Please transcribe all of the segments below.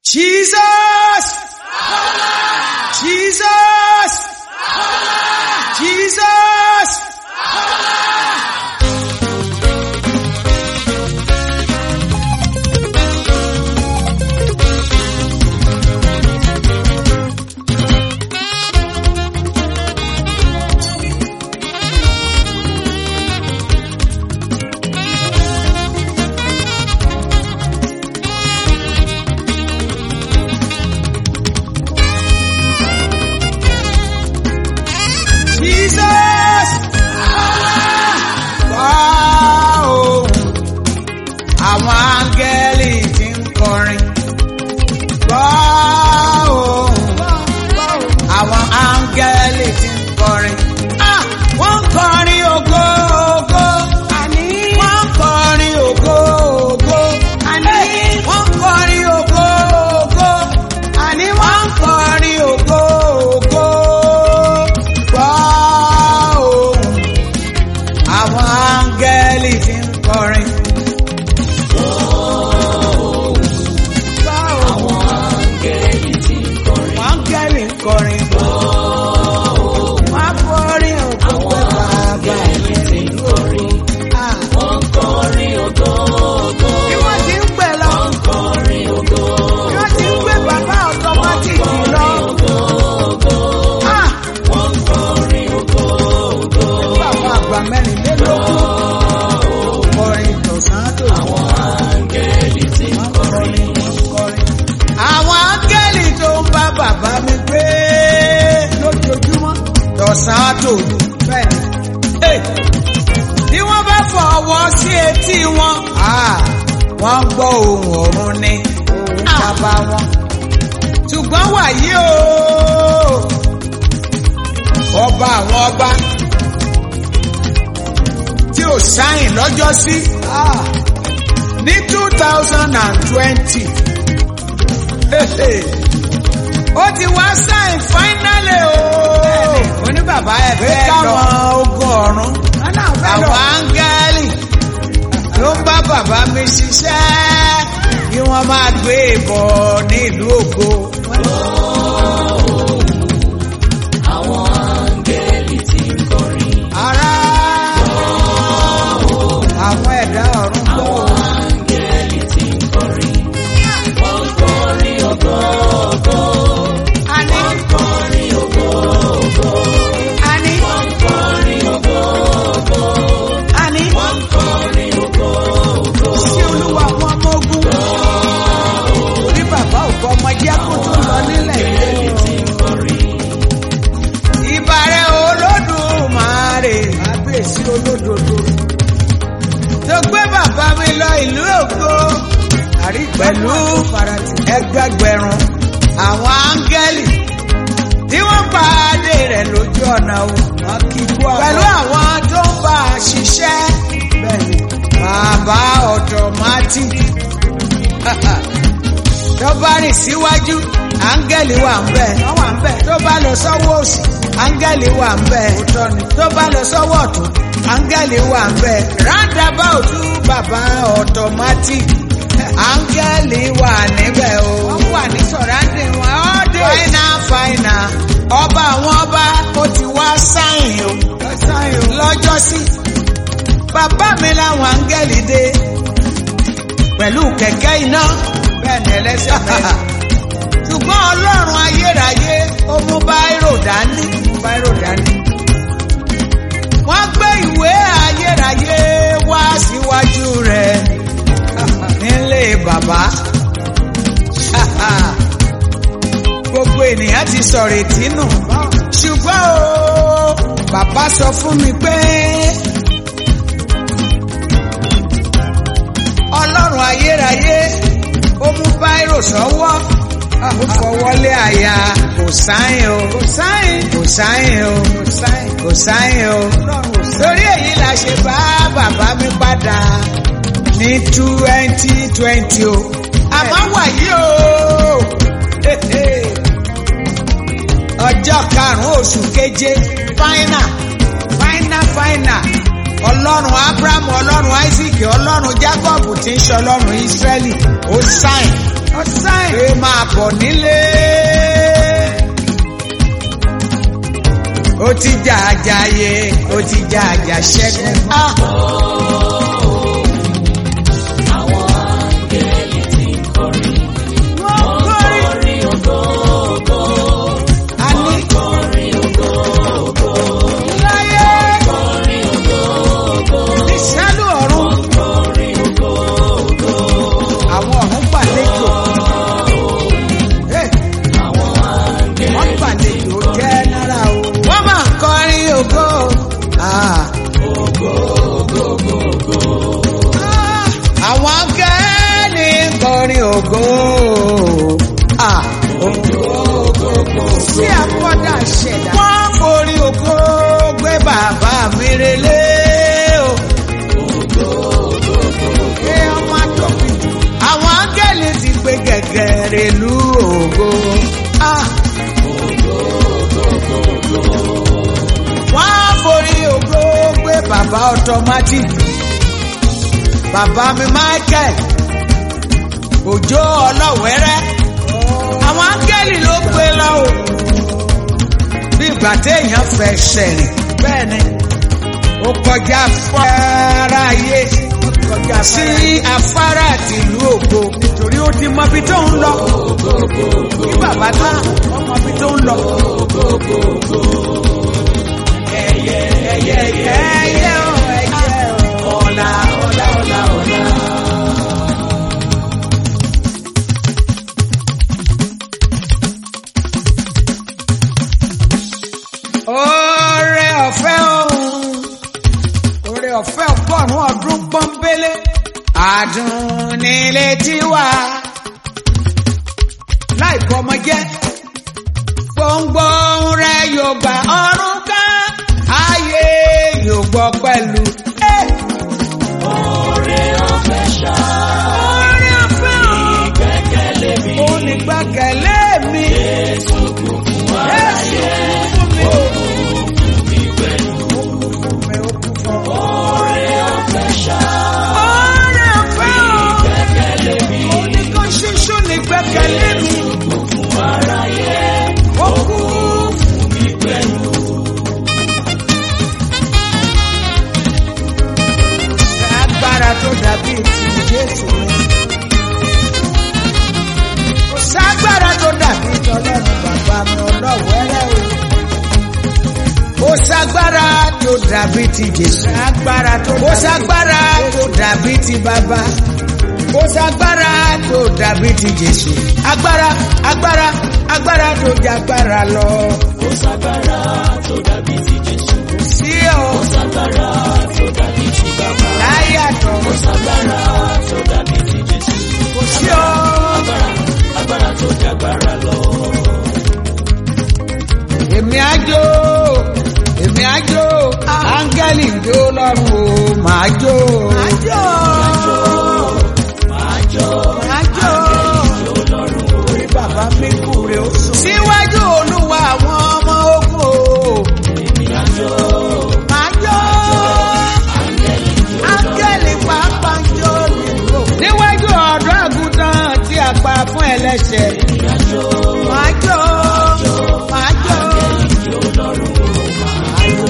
Jesus! Jesus! Jesus! Jesus! Wow! Àwọn áńgẹ́lì ti ń kọrin. Wow! Àwọn áńgẹ́lì ti ń kọrin. Ah! Wọ́n ń kọrin ògo ògo. Àní. Wọ́n ń kọrin ògo ògo. Àní. Wọ́n ń kọrin ògo ògo. Àní wọ́n ń kọrin ògo ògo. Gbọ́ ohùn àwọn áńgẹ́lì ti ń kọrin. Àwọn áńgẹ́lì ti ń kọrin. Àwọn áńgẹ́lì ń kọrin. Wọ́n á kọrin ògo pé bàbá mi ti ń kọrin. Wọ́n ń kọrin ògo ògo. Bí wọ́n ti ń pè lọ. Wọ́n ń kọrin ògo ògo. Bí wọ́n ti ń pè bàbá ọ̀tọ́mátìkì lọ. Wọ́n ń kọrin ògo ògo. Bàbá àgbà mẹ́rìnlélógún. Kọrin tọ̀sán tó. Àwọn áńgẹ́lì ti ń kọrin. Àwọn áńgẹ́lì tó ń bá bàbá mi gbé lójoojúmọ́. Tọ̀sán tó. Bẹ́ẹ̀ni. Hey! Bí wọ́n bá fọwọ́ sí etí wọn. Ah! Wọ́n gbọ́ ohùn ọ̀run ni. Bàbá wọn. Ṣùgbọ́n wàyí o ọba àwọn ọba tí ò sáyìn lọ́jọ́ sí ní two thousand and twenty ó ti wá sáyìn fáínálì o oní bàbá ẹ fẹ́ lọ káwọn ogun ọ̀run àwọn áńgẹ́lì ló ń bá bàbá mi ṣiṣẹ́ kí wọ́n máa gbé ìbọn ní ìlú ògo. Àwọn áńgẹ́lì ti ń kọrin. Ará àwọn ẹ̀dá ọ̀run gbọ́ o. Áńgẹ́lì ti ń kọrin. Wọ́n ń kọrin ògo ògo. Àní Wọ́n ń kọrin ògo ògo. àní Wọ́n ń kọrin ògo ògo. àní Wọ́n ń kọrin ògo ògo. sí olúwa àwọn ọmọ ogun. Orí bàbá òkú ọmọ jẹ́ kó tó lọ nílẹ̀ Áńgẹ́lì yìí. ti ń kọrin. Ìbàrẹ̀ olódùmarè. Kábíyèsí olódodo. Tó gbé bàbá mi lọ ìlú ògo. Àrí pẹ̀lú ẹgbẹgbẹ̀rún àwọn áńgẹ́lì tí wọ́n pàdé rẹ̀ lójú ọ̀nà o. Pẹ̀lú àwọn tó ń bá a ṣiṣẹ́. Bàbá automatic. Tó bá rìn síwájú, áńgẹ́lì wà ń bẹ̀. Tó bá lọ sọ́wọ́ òsì, áńgẹ́lì wà ń bẹ̀. Tó bá lọ sọ́wọ́ ọ̀tún, áńgẹ́lì wà ń bẹ̀. Roundabout bàbá automatic. Áńgẹ́lì wà níbẹ̀ o. Wọ́n wà ní sọ̀ráǹdì wọn ọ́dẹ. Fáínà fáínà. Ọba àwọn ọba ó ti wá sáyìn o. Lọ́jọ́ sí. Bàbá mi láwọn áńgẹ́lì dé. Pẹ̀lú kẹ̀kẹ́ iná. Bẹ́ẹ̀ni ẹlẹ́sẹ̀ mẹ́rin. Ṣùgbọ́n Ọlọ́run ayérayé ó mú báírò dání. Báírò dání. Wọ́n gbé ìwé ayérayé wá síwájú rẹ̀ nílé bàbá. Gbogbo ènìyàn ti sọ̀rọ̀ ètí nù. Ṣùgbọ́n o, bàbá sọ fún mi pé Ọlọ́run ayérayé ó mú báírò sọ́wọ́. Ó fọwọ́lé àyà kò sáyìn o. Kò sáyìn. Kò sáyìn o. Kò sáyìn. Kò sáyìn o. Torí èyí la ṣe bá bàbá mi padà ní twenty twenty o. Àmọ́ wàyí o. Ọjọ́ karùn-ún oṣù keje fáínà fáínà fáínà ọlọ́run abrahamu ọlọ́run isaac ọlọ́run jacob tí ń ṣe ọlọ́run israẹli ó sáìn ọ̀sán pé máa bọ̀ nílé. ó ti jà àjàyè ó ti jà àjà ṣẹ́gun. Ah. Àwọn áńgẹ́lì tí ń kọrin. wọ́n kọrin. Kọrin ògo ògo. a ní Kọrin ògo ògo. láyé Kọrin ògo ògo. ìṣẹ́lú ọ̀run. Kọrin ògo ògo. àwọn ọ̀run gbàlejò. Hey. Àwọn áńgẹ́lì wọ́n gbàlejò jẹ́ náírà o. wọ́n máa ń kọrin ògo. Ah. Ah. àwọn akẹ́ni ń kọrin ògo. Ah. sí àkọ́dà ṣẹ̀dá. wọ́n forí ògo gbé bàbá mi relé o. Ẹ ọmọ àtọ́bí. àwọn akẹ́ni ti gbé gẹ̀gẹ̀ rèlú ògo. Ah. wọ́n á forí ògo gbé bàbá automatic bàbá mi michael òjò ọlọ́wẹ́rẹ́ àwọn áńgẹ́lì ló gbé lọ o bí ìgbà téèyàn fẹ́ sẹ̀rìn bẹ́ẹ̀ ni ó kọjá afárá ayé sí afárá tìlú ògo nítorí ó ti mọ ibi tó ń lọ bí bàbá náà wọ́n mọ ibi tó ń lọ. ẹyẹ ẹyẹ ẹyẹ o ẹyẹ o ọ̀la ọ̀la ọ̀la ọ̀la. Oore ọ̀fẹ́ ọ̀hún, oore ọ̀fẹ́ ọgọ́rùn-ún ọdún pọ́nbélé, àdùn nílé tiwa, láì bọ́ ọmọ jẹ́, gbòǹgbòǹ rẹ̀ yóò gba ọ̀run ká, ayé yóò gbọ́ pẹ̀lú. Eh! Oore ọ̀fẹ́ ṣá. Oore ọ̀fẹ́ ọ̀hún, Ìgbẹ́kẹ̀lé mi. ó ní gbẹ́kẹ̀lé mi. Jésù kú fún wa. Jésù kú fún mi o. Mi pẹ̀lú. Ó kú fún mi, ó kú fún mi. Oore ọ̀fẹ́ ṣá. Oore ọ̀fẹ́ ọ̀hún. Ìgbẹ́kẹ̀lé mi. Oníkan ṣoṣo ní gbẹ́kẹ̀lé mi. Kú fún aráyé. Ó kú Mi pẹ̀lú. agbára tó dàbí ti Jésù mi. Kò ságbára tó dàbí tọ́lọ́run bàbá mi ọlọ́wẹ́rẹ́ o. Kò ságbára tó dàbí ti Jésù. Kò ságbára tó dàbí ti bàbá. Kò ságbára tó dàbí ti Jésù. Agbára agbára agbára tó jagbára lọ. Kò ságbára tó dàbí ti Jésù. Sí ọ Kò ságbára tó dàbí ti bàbá. láyé àtọ̀. Kò ságbára tó dàbí ti Jésù. Kò sí ọ. Agbára agbára tó jagbára lọ. èmi àjò èmi àjò áńgẹ́lì ń jó lọ́rùn o màá jó. àjò Máa jó. àjò Jó lọ́rùn o. orí bàbá mi kú rè ó sùn. síwájú olúwa àwọn ọmọ ogun o Èmi á jó. màá jó. áńgẹ́lì pàápàá ń jó nínú òkú. níwájú ọ̀dọ́ àgùntàn tí a pa fún ẹlẹ́ṣẹ̀. Èmi á jó. màá jó màá jó. Jó lọ́rùn o. Máa jó.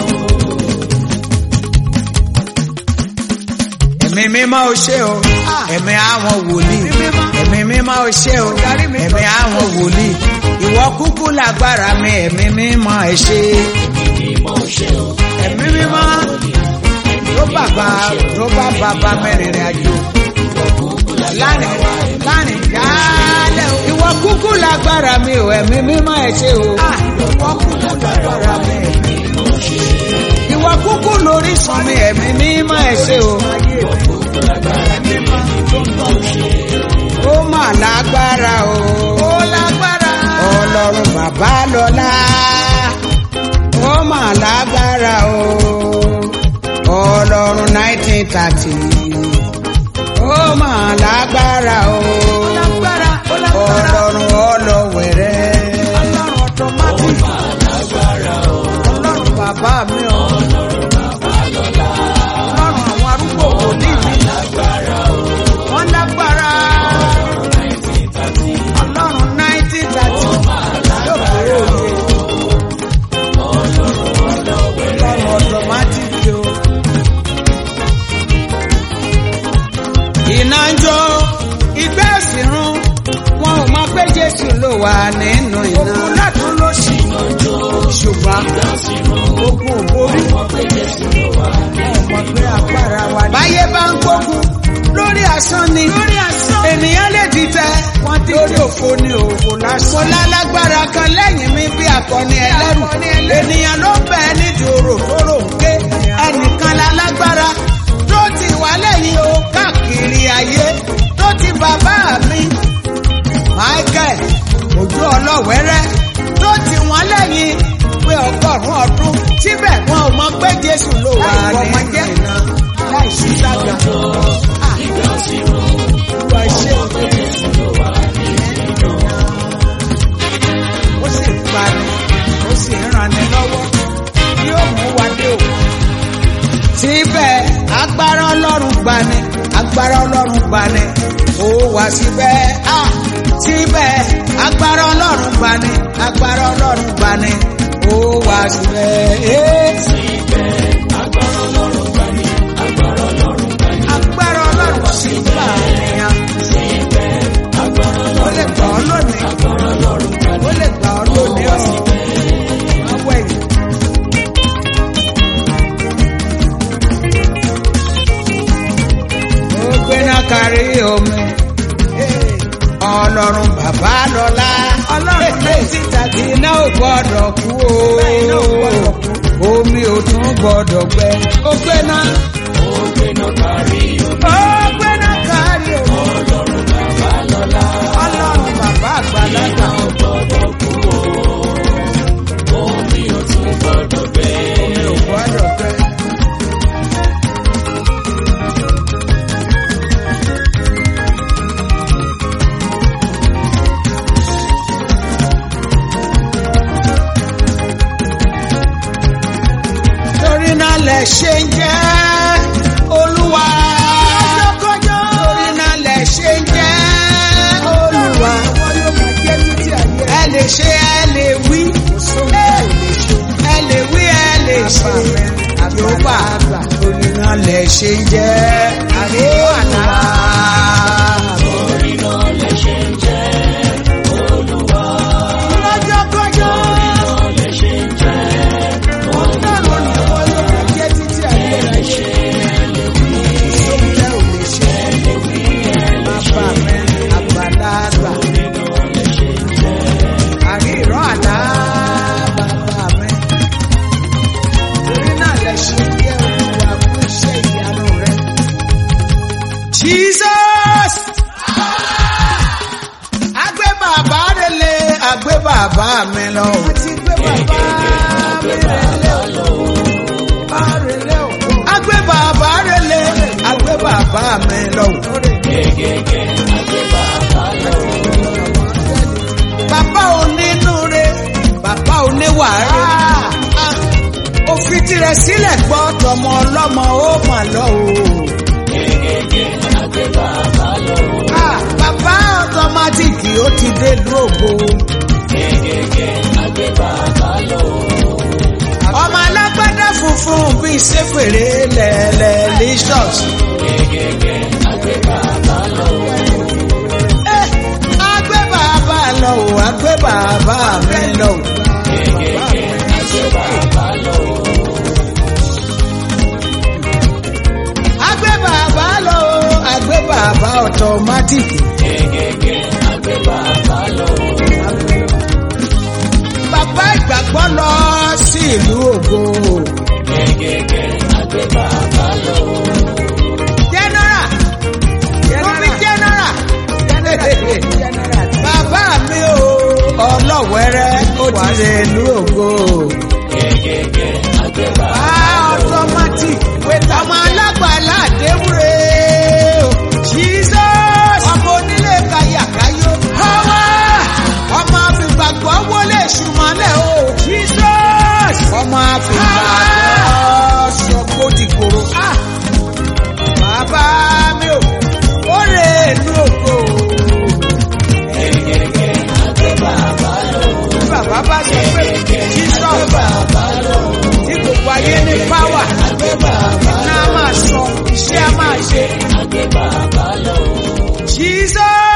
ẹ̀mí mímọ́ ò ṣe o ẹ̀mí àwọn wòlíì ẹ̀mí mímọ́ ò ṣe o ẹ̀mí àwọn wòlíì ìwọ kúkú lágbára mi ẹ̀mí mímọ́ ẹ ṣe Mímọ́ ṣe o. ẹ̀mí mímọ́ tó bàbá tó bá bàbá mẹ́rìnrìn àjò lánìí lánìí yálẹ̀ o ìwọ kúkú lágbára mi o ẹ̀mí mímọ́ ẹ ṣe o ìwọ kúkú lágbára mi ìwọ kúkú lórí sùn mi ẹ̀mí mímọ́ ẹ ṣe o. ó mà lágbára o. ó lágbára. ọlọ́run bàbá lọ́lá. ó mà lágbára o. ọlọ́run nineteen thirty. ó mà lágbára o. ọlọ́run ọlọ́wẹ̀rẹ́. ọlọ́run ọ̀tọ́mátì. ọlọ́run bàbá mi o. ọlọ́run àwọn arúgbó wòlíì mi. wọ́n lágbára. Jésù ló wà nínú iná. Ogun látún ló sì ṣùgbọ́n ogun ò borí. Ọmọ pé agbára wa ni. Báyé bá ń gbógun lórí asán ni. Lórí asán. Ènìyàn lè dìtẹ̀. Wọ́n ti lórí òfo ni òfo lásán. Mo lálágbára kan lẹ́yìn mi bí akọni ẹlẹ́rù. Ènìyàn ló bẹ̀ nídìí orò tó rò ń ké. Ẹnìkan lálágbára tó ti wà lẹ́yìn o káàkiri ayé tó ti bàbá mi. Michael ojú ọlọ́wẹ́rẹ́ tó ti wọ́n lẹ́yìn pé ọgọ́rùn-ún ọdún síbẹ̀ wọn ò mọ pé Jésù ló wà nínú iná láì sí sága. Olúwa ṣe ó sì pani ó sì ń ranni lọ́wọ́ yóò mú wa dé o. Síbẹ̀ agbára Ọlọ́run gbani agbára Ọlọ́run gbani ó wá síbẹ̀ á síbẹ̀ agbára Ọlọ́run gbani agbára Ọlọ́run gbani ó wá síbẹ̀. Agbára Ọlọ́run sì gbà nìyẹn. Ó lè gbà ọ́ lónìí. Ó lè gbà ọ́ lónìí ọ̀. Ọwọ́ ẹ̀yìn. Ó gbéná kárí omi. Ọlọ́run bàbá lọ́lá. Ọlọ́run lè síta tí iná ò gbọ́dọ̀ kú o. Omi ò tún gbọ́dọ̀ gbẹ. Ó gbéná. Ó gbéná kárí omi. Ọlọ́run bàbá àgbàlagbà. Omi ò gbọ́dọ̀ gbẹ. torí náà lẹ ṣe ń jẹ́ olúwa. torí náà lẹ ṣe ń jẹ́ olúwa. ẹ lè ṣe ẹ lè wí. ẹ lè wí ẹ lè ṣe. yorùbá torí náà lẹ ṣe ń jẹ́ olúwa. lọ́jọ́ kọjọ́. Jesus! Agbé bàbá rele, agbé bàbá mi lọ. Àti gbé bàbá mi rele o. Agbé bàbá rele, agbé bàbá mi lọ. Bàbá onínúure, bàbá oníwàárí. Ó fi tirẹ̀ sílẹ̀ gbọ́ tọmọ ọlọ́mọ ó mà lọ o. Ah, Bàbá ọ̀tọ́mátìkì ó ti dé lóògbé. Ọmọ alágbádá funfun bíi sẹ́fèrè lẹ̀lẹ̀ licious. Eh, Agbé bàbá lọ o, agbé bàbá mi lọ o. Agbé bàbá lọ o, agbé bàbá ọ̀tọ́mátìkì. Bàbá ìgbàgbọ́ lọ sí ìlú ògo. General. Rúbí general. Bàbá mi o, ọlọ́wẹ́rẹ́ ó ti lè ìlú ògo. Ah, automatic. Ọmọ alágbàlá àdéhùrè o. Jesus. Ọmọ onílé kayàkáyó. Ọwọ́. Ọmọ àfìgbàgbọ́ wọlé ṣùmọ́lẹ̀ o. Jesus. Ọmọ àfìgbàgbọ́ sọ̀kò dìgbòrò. Bàbá mi o, ó lè ìlú ògo. Bàbá bá sọ pé Jesus tí gbogbo ayé ní páwà iná máa sọ iṣẹ́ á máa ṣe. Jesus.